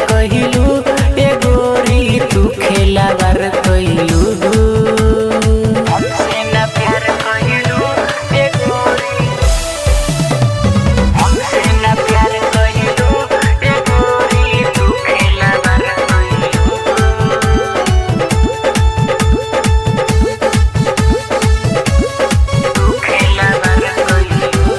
कहिलू ए गोरी तू खेलावार कहिलू हमसे ना प्यार कहिलू ए गोरी हमसे ना प्यार कहिलू ए गोरी तू खेलावार कहिलू तू खेलावार कहिलू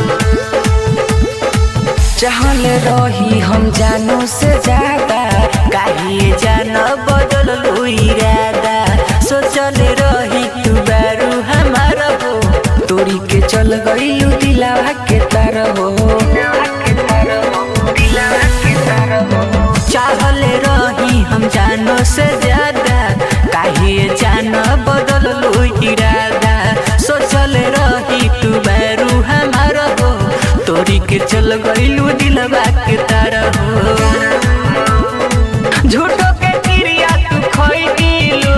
चाहल रही हम जानो से ज्यादा काहे जान बदल इरादा सोचल रही तू बारू हमारा हो तोरी के चल गईलू दिलावा के तार हो चाहल रही हम जानो से ज्यादा काहे जान बदल इरादा सोचल रही तू बारू हमारा हो तोरी के चल गईलू दिलवा के तार हो झूठो के क्रिया तू खोई दिलू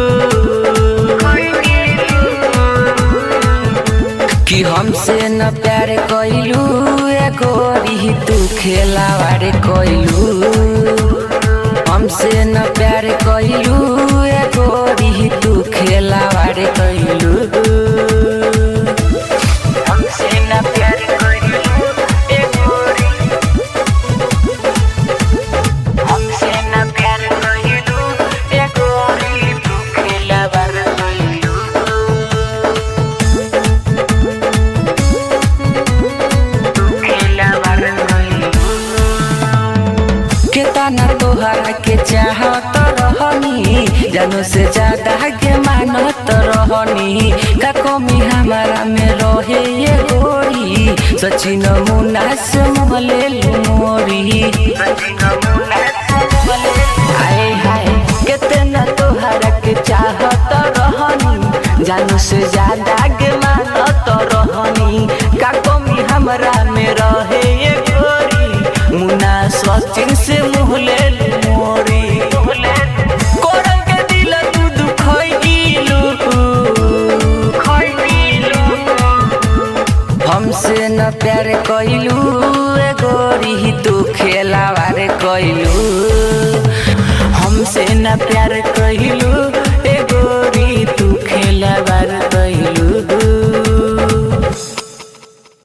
कि हमसे न प्यार कइलू ए गोरी तू खेलावार कइलू हमसे न प्यार कइलू ए गोरी तू खेलावार कइलू हमसे ना प्यार करिलू ए गोरी हमसे ना प्यार करिलू ए गोरी तू खेलावार करिलू तू खेलावार करिलू केतना तोहरा के चाहत रहनी जानो से ज्यादा के मानत रहनी का कमी हमारा में रहे ये गोरी सचिन मुन्ना से मोहले मोरी आए हाय केतना तोहरा के चाहत रहनी जानो से ज्यादा के मानत रहनी का कमी हमरा में रहे ये गोरी मुन्ना सचिन से मुहले मोरी कोरल के दिल तू दुखई गिलू हमसे न प्यार कइलू ए गोरी तू खेलावार कइलू हमसे न प्यार कइलू